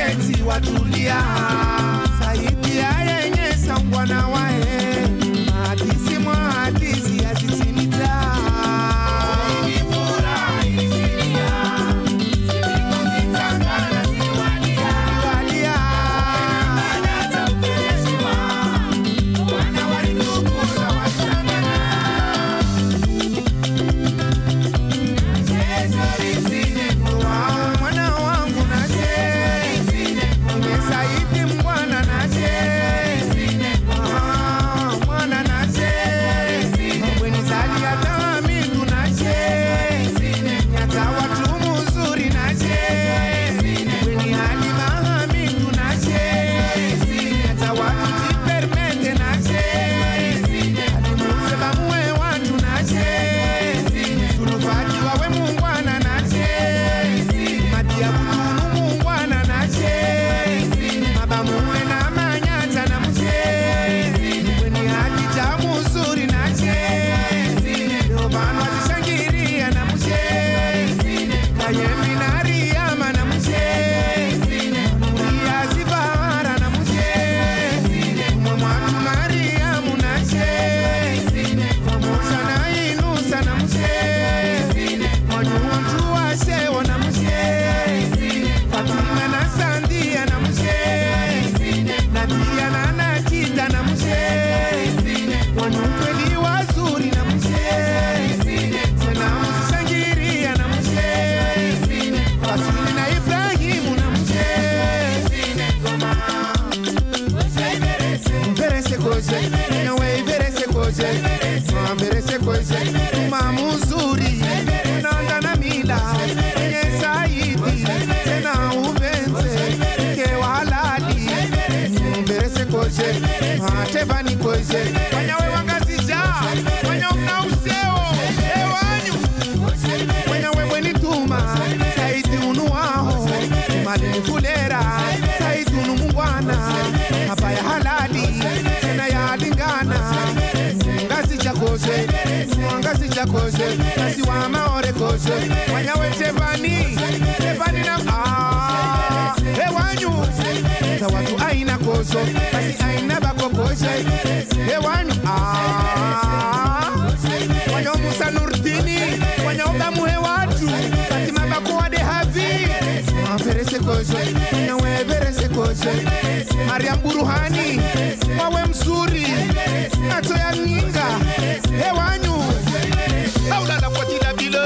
eti watulia saidi ya yenye sangwana wae hadisi mwa hadisi yazitimita Walia. Wa- mwana wangu naje umesaidi mbwana naje Ah, mwana naje bwenizali hata mindu naje nyata watu muzuri naje bweni hali maha mindu naje nyata watu jipermete naje alimuze bamuwe watu naje tulufaki wawe mungwana naje madia butunu mungwana naje mabamuwe na manyata na muje bweni hali jamu uzuri naje leo vanu azishangiria na muje kayembi na riyama na muje muria zivara na muje umwe mwatu mariamu naje pamoja na inusa na muje wanyuntu washewo na muje fatima na sandia na muje nadia na nakita na muje wanyukweli wazuri na muje tena muzishangiria na muje fasili na ibrahimu na muje Verese koje, nawe verese koje, ma verese koje, ma muzuri, nanga na mila, nye saidi, tena ubenze, ke walali, verese koje, ma tebani koje, wanyawe wangazija, wanya mna useo, ewanyu, wanyawe bweni tuma, saidi unu waho, mali fulera, saidi unu mungwana, hapa ya halali tena yalingana ngazi chakose ngazi chakose ngazi wa maore kose wanyawe tevani tevani na ah ewanyu za watu aina koso basi aina bako kose ewanyu ah wanyo musa nurdini wanyo bamuhe watu fatima bako wade havi verese koso nawe verese koso mariam buruhani wawe mzuri macho ya ninga hewanyu aulala kwa jina bilo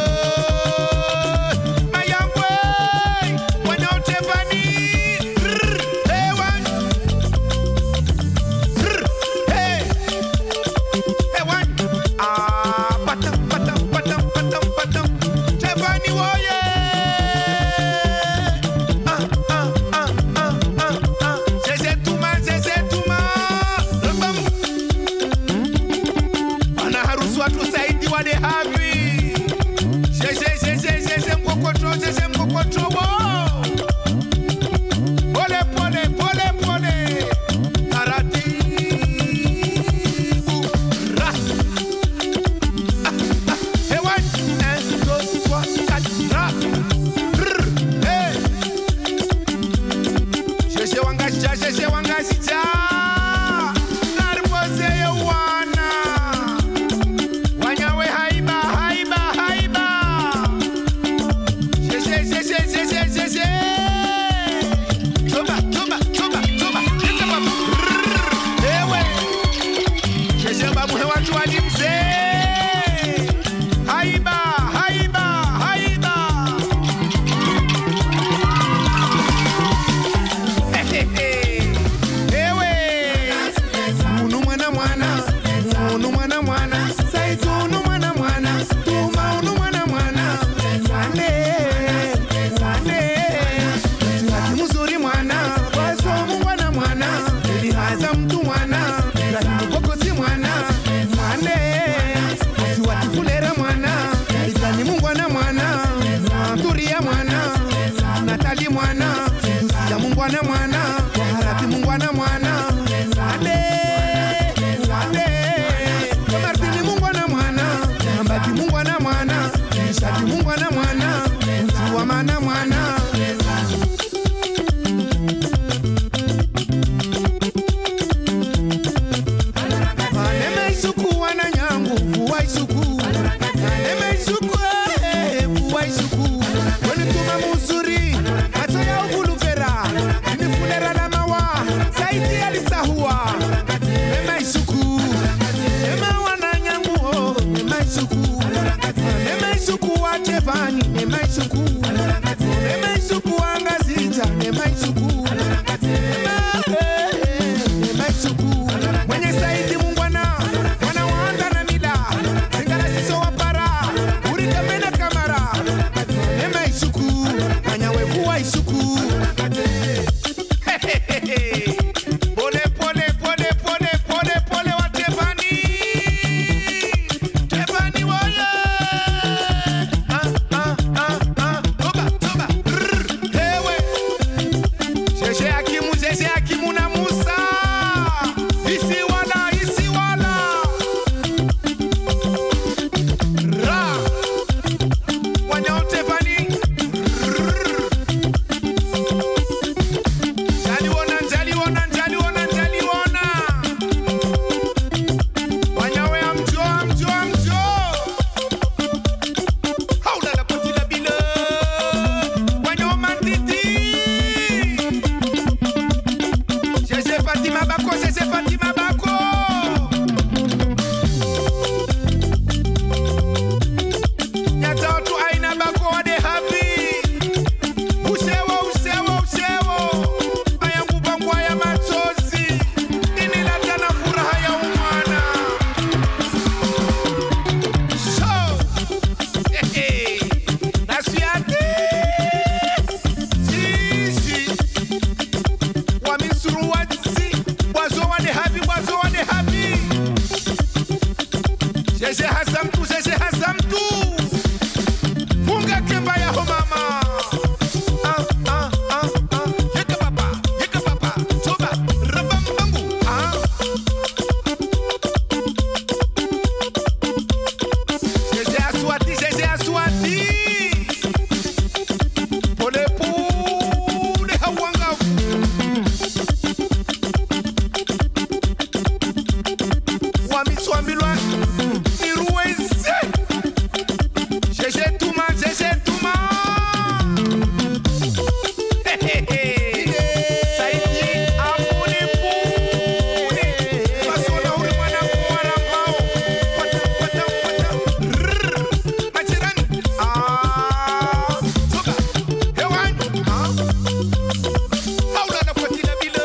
mayangwe wanaotevani Rrr, hewanyu Rrr, hey. hewanyu Ah, patam, patam, patam, patam, patam. Tevani woye Ah, ah, ah, ah, ah, ah. Zeze tuma, zeze tuma. Rambam. Bwana harusi watu saidi wade hapi Zeze, zeze, zeze mkokoto, zeze mkokoto wo. Pole, pole, pole, pole. Taratibu. Ra. Hewan, un, deux, trois, quatre, ra. Brr, hey. Sheshe wangashija, sheshe wangashija. Naribose yewana. Wanyawe haiba, haiba, haiba. Sheshe, sheshe, sheshe, sheshe. Toba, toba, toba, toba. Leta babu. Brr, ewe. Sheshe babu hewatu hadi mzee. Haiba, haiba, haiba. Ewe. Unu mwana mwana, unu mwana mwana, saizi unu mwana mwana, tuma unu mwana mwana. Ane, ane. Mtihani mzuri mwana, wasomu mwana mwana, ilihaza mtu mwana, lakini kokosi mwana. Ane, asiwatifulera mwana, izani mungwana mwana, turia mwana, natali mwana, dusia mungwana mwana, waharati mungwana mwana. Ade, ade, kamartini mungwana mwana, ambati mungwana mwana, nishati mungwana mwana, mtu wa mana mwana. isuku nema isuku angazija nema isuku Nema, eh, eh, nema isuku mwenye saidi mungwana mwana waanda na mila zingalasiso wapara urikamena kamara nema isuku manyawevuwa isuku pole pole pole pole pole pole wa Tevani Tevani woye ah ah ah ah toba toba Rrr, ewe Sheshe Hakimu Sheshe Hakimu na Musa isi wala isi wala ra wanyao Tevani Njaliwona, njaliwona, njaliwona, njaliwona. Wanyawe amjo, amjo, amjo. Haula la poti la bile. Wanyo matiti. Jeje Fatima Bako, jeje Fatima Bako. Nyata watu aina Bako wade happy. Usewo, usewo, usewo. Aya kupangwa ya machozi. Inileta na furaha ya umwana. So, hehe, nasiate. Sisi. Wamisuru watsi. Wazo wade happy, wazo wade happy. Jeje hasa mtu, jeje hasa mtu. Funga kemba ya ho mama. Ah, ah, ah, ah. Yeka papa, yeka papa. Toba, rabambangu. Ah. Jeje aswati, jeje aswati. Pole pule hawanga. Wamiswamilwa niruweze. Jeje tuma, jeje tuma. Saidi amune pune. Basona uri mwana kuwara mbao. Pata, pata, pata. Rrrr. Majirani. Ah. Toka. Hewani. Ah. Haula na fatila bila.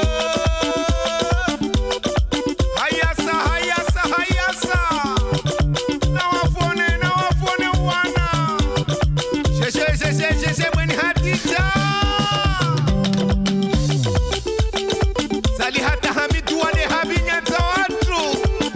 Hayasa, hayasa, hayasa. Na wafone, na wafone wana. Sheshe, sheshe, sheshe, mweni hatija. Sali hata hamidu wale habinyata watu.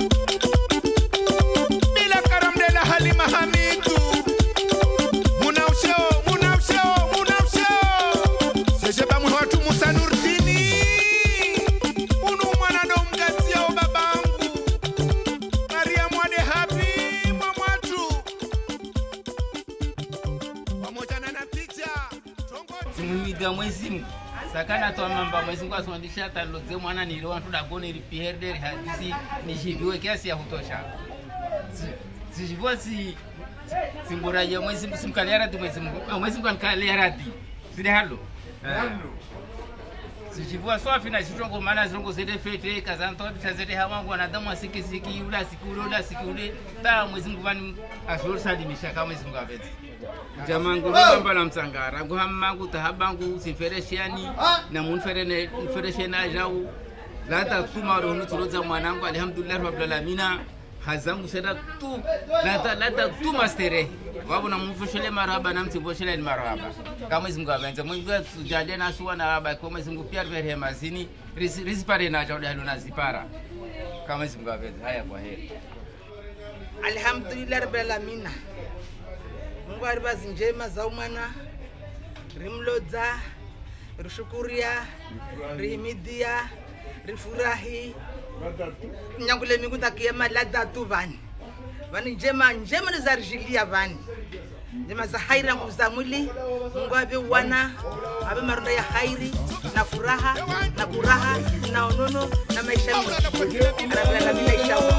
Bila karamdela halima hamidu. Muna usheo, muna usheo, muna usheo. Sheshe bamwe watu Musa Nurdini. Unu mwana ndo mkatia o babangu. Maria mwade happy mwa mwatu pamoja na natija tongoji simumiga mwezi mungu sakana twamamba mwezi mungu asondisha talodze mwana nili wantu dagone ripierde hadisi nishiviwe kiasi ya kutosha sishiviwa si singuraja mwezi mungu simkalia radi mwezi mungu Ah, mwezi mungu ankalia radi sile halo sishiviwa swafi na shitongo mana zirongo zete fete kazantodi tazete hawangu wanadamu asikisiki ula siki ule ula siki ule ta mwezi mungu vani ashorsalimisha kama mwezi mungu avete jamangu lobamba la msangara nguhammangu tahabangu simfereshani na munferene mfereshena jau lata tuma rohunu turoza mwanangu alhamdulillah rabbil alamina hazangu seda tu lata lata tu mastere wabo na mfushele maraba na mtimboshele ni maraba kama mwezi mungu avenze mwezi mungu tujalie na suwa na raba kwa mwezi mungu pia verhe mazini risipare na jau dahulu na zipara kama mwezi mungu avenze haya kwa heri alhamdulillah rabbil alamina mungu ari bazi njema za umwana rimlodza rishukuria rihimidia rifurahi nyangule mingu takia malada tu vani vani njema njema nizarishilia vani njema za hairi na nguvu za mwili mungu ave wana ave maronda ya hairi na furaha na kuraha na onono na maisha mengi rabbil alamina inshallah